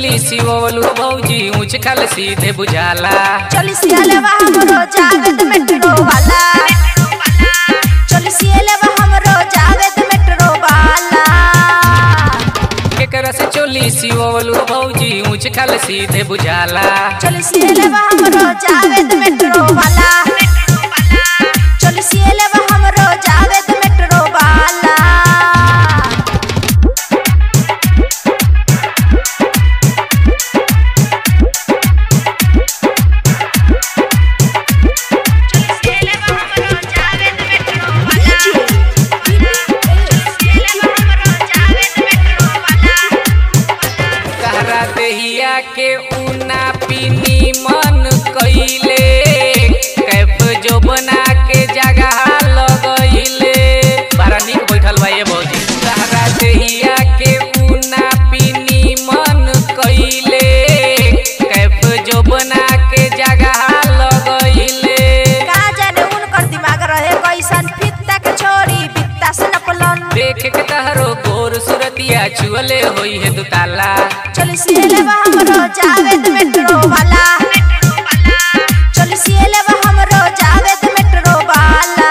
चोली सिवलू भौजी ऊंच खल सीधे बुझाला चली सियालेवा हमरो जावेद मेट्रो वाला चली सियालेवा हमरो जावेद मेट्रो वाला केकरा से चोली सिवलू भौजी ऊंच खल सीधे बुझाला चली सियालेवा हमरो जावेद मेट्रो वाला चली सियालेवा हमरो जावेद मेट्रो वाला कहरा देहिया के ऊना पीनी मन कइले कैफ जो बना के जगह लगइले बड़ा निक बैठल बा ये भौजी कहरा देहिया के ऊना पीनी मन कइले कैफ जो बना के जगह लगइले का जाने उनकर दिमाग रहे कैसन फित्ता के छोरी बित्ता से नपलन देख के तहरो गोर सुरतिया छुअले होई है दुताला चली सियालेवा हमरो जावेद मेट्रो वाला चली सियालेवा हमरो जावेद मेट्रो वाला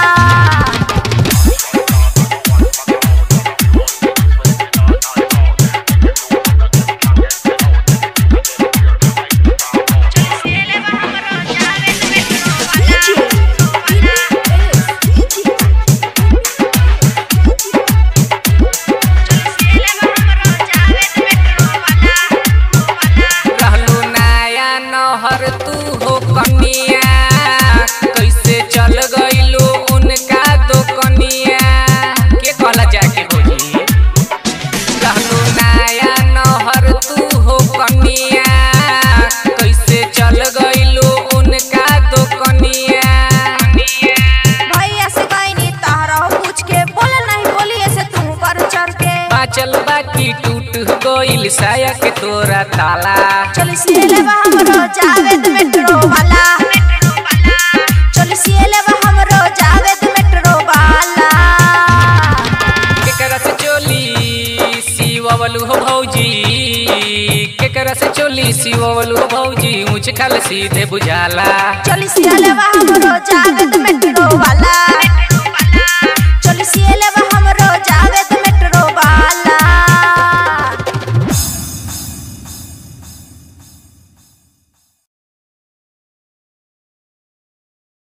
रहलू नया नहर तू हो कनिया कैसे चल गइलू उनका दो कनिया के कहला जाके भौजी रहलू नया नहर तू हो कनिया कैसे चल गइलू उनका दो कनिया भैया से कहनी तहरा पूछ के बोले नहीं बोली ऐसे तू कर चढ़ के बाचल बाकी टूट गइल साया के तोरा ताला चली सियालेवा हमरो जावेद मेट्रो वाला चली सियालेवा हमरो जावेद मेट्रो वाला केकरा से चोली सिवलू हो भौजी केकरा से चोली सिवलू हो भौजी ऊंच खल सीधे बुझाला चली सियालेवा हमरो जावेद मेट्रो